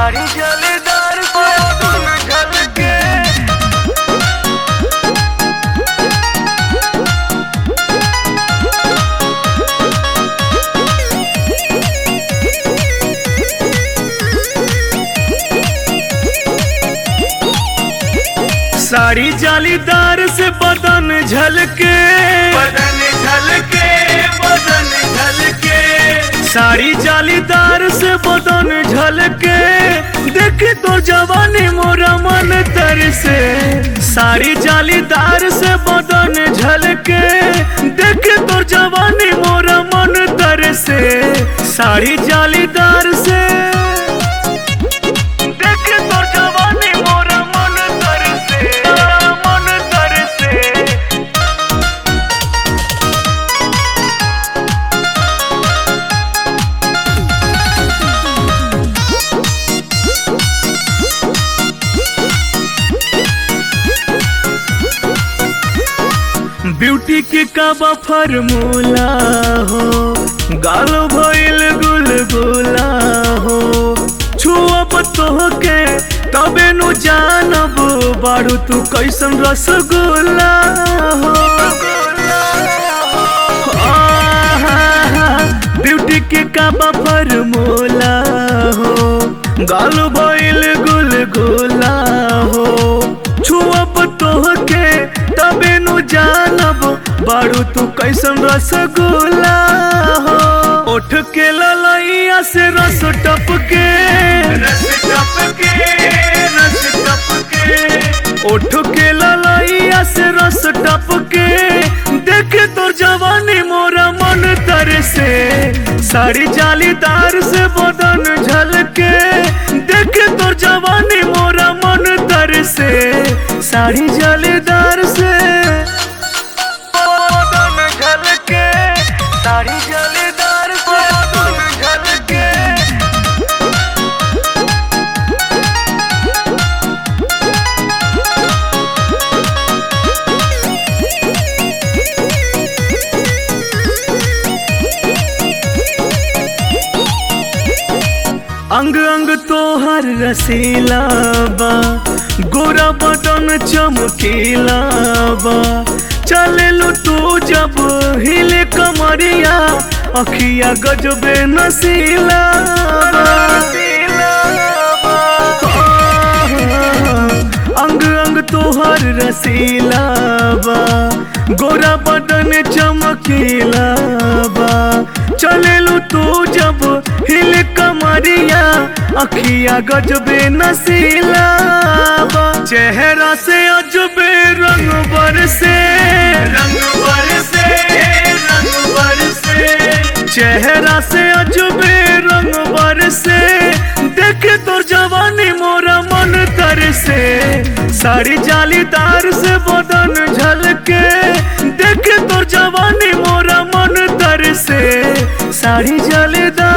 साड़ी जलेदार से धुन झलके साड़ी जालीदार से बदन झलके बदन झलके बदन झलके साड़ी जालीदार से बदन झलके देख तो जवानी मोरा मन तर से साड़ी जालीदार से बदन झलके देख तो जवानी मोरा मन तर से साड़ी जालीदार से देख तो जवानी मोरा मन तरसे मन तरसे ब्यूटी के काबा फॉर्मूला हो गाल भइल गुलगुला हो छुअब तोहके तबे नु जानब बारू तू कैसन रसगुल्ला हो आहा, ब्यूटी के काबा फॉर्मूला हो गाल भइल गुलगुला हो छुअब तोहके तबे नु जानब बारू तू कैसन रसगुल्ला हो उठ के ललैया से रस टपके रस टपके रस टपके उठ के ललैया से रस टपके देखे तो जवानी मोरा मन तर से साड़ी जालीदार से बदन झलके देखे तो जवानी मोरा मन तर से साड़ी जालीदार से बदन झलके साड़ी जालीदार से बदन झलके अंग अंग तोहर रसीला बा गोरा बदन चमकीला बा चले लो तू जब हिले कमरिया अखिया गजबे नसीला अंग अंग तोहर रसीला बा गोरा बदन चमकीला बा चले लो तू जब हिल कमरिया अखिया गजबे नसीला बा चेहरा से अजबे रंग बरसे रंग बरसे रंग बरसे चेहरा से अजबे रंग बरसे देखे तो जवानी मोरा मन तर से साड़ी जालीदार से बदन झलके देखे तो जवानी मोरा मन तर से साड़ी जालीदार